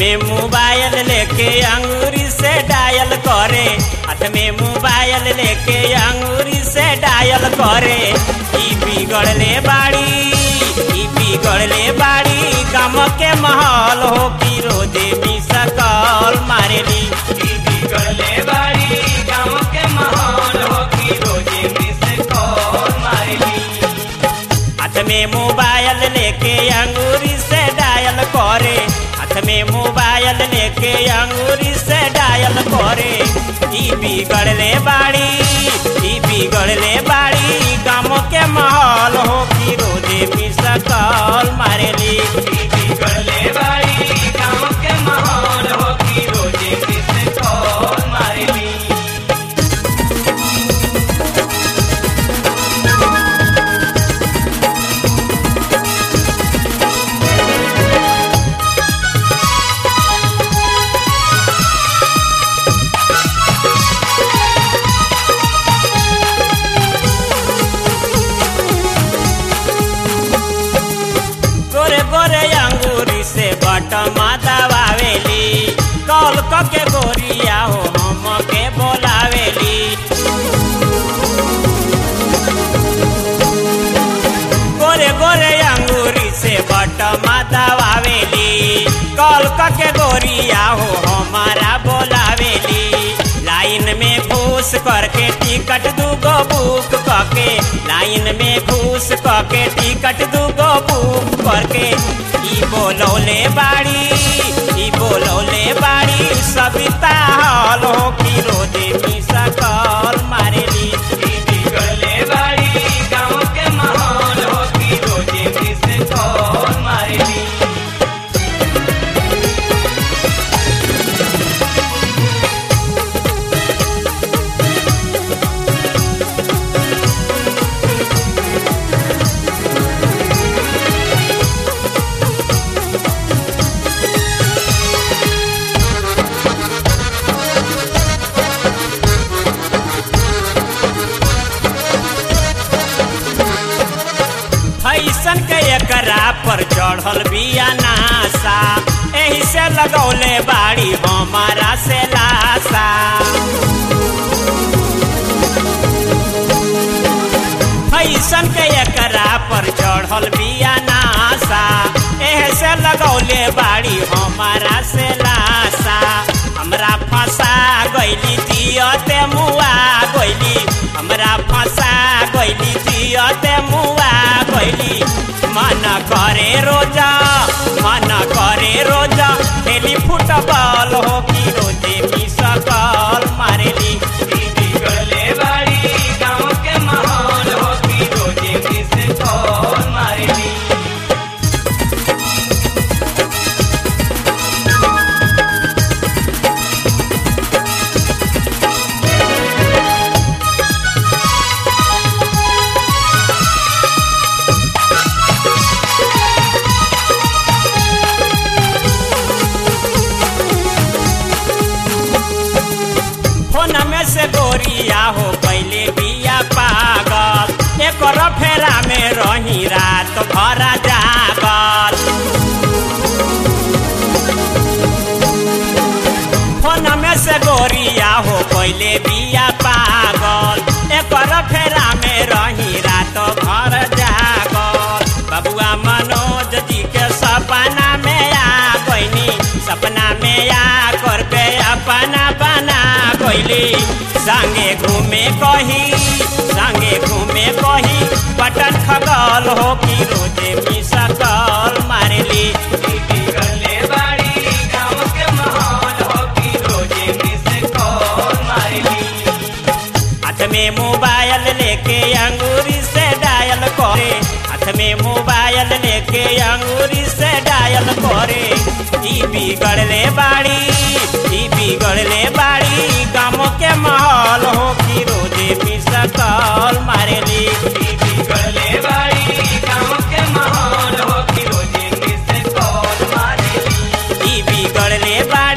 में मोबाइल लेके अंगूरी से डायल करे हाथ में मोबाइल लेके अंगूरी से डायल करे ई बिगड़ले बाड़ी ई बिगड़ले बाड़ी गम के महल हो कि रोजे भी सकल मारेली ई बिगड़ले बाड़ी गम के महल हो कि रोजे भी सकल मारेली हाथ में मोबाइल लेके अंगूरी से डायल करे हाथ में मोबाइल लेके अंगूरी से डायल करे ई बिगड़ले बाड़ी ई बिगड़ले बाड़ी गाँव के माहौल हो कि रोजे भी सकल मारेली ई बिगड़ले बाड़ी गाँव के माहौल हो कि रोजे भी सकल मारेली गोरे गोरे अंगूरी से बटमा दबावेली कॉल क के गोरिया हो हम के बोलावेली गोरे गोरे अंगूरी से बटमा दबावेली कॉल क के गोरिया हो हमारा बोलावेली लाइन में घूस करके टिकट दूगो बुक करके लाइन में घूस करके टिकट दूगो बुक करके ई बोलौले बाड़ी ई बोलौले बाड़ी सविता हॉल हो कि रोजे भी सकल मारेली ई बिगड़ले बाड़ी गाँव के माहौल हो कि रोजे भी सकल मारेली फैसन के एकरा पर चढ़ल बिया नासा एही से लगौले बाड़ी हमारा से लासा फैसन के एकरा पर चढ़ल बिया नासा एही से लगौले बाड़ी हमारा से लासा हमरा फंसा गइली दियते मुआ गइली हमरा फंसा गइली दियते मुआ गइली मन करे रोजा मन करे रोजा खेली फुटबॉल हो कि रोजे भी सकल मारेली ई बिगड़ले बाड़ी गाँव के माहौल हो कि रोजे भी सकल मारेली फोन में से गोरिया हो पहले बिया पागल एक फेरा में रही रात भर जागल फोन में से गोरिया हो पहले बिया पागल एक फेरा में रही रात भर जागल बबुआ मनोज जी के सपना में आ गईनी सपना में आ कर के अपना बना गईली संगे घूमे कही संगे घूमे कही पटन खगल हो कि रोजे भी सकल मारेली ई बिगड़ले बाड़ी गाँव के माहौल हो कि रोजे भी सकल मारेली हाथ में मोबाइल लेके अंगूरी से डायल करे हाथ में मोबाइल लेके अंगूरी से डायल करे ई बिगड़ले बाड़ी ई बिगड़ले बाड़ी गाँव के माहौल हो कि रोजे भी सकल मारेली ई बिगड़ले बाड़ी गाँव के माहौल हो कि रोजे भी सकल मारेली ई बिगड़ले बाड़ी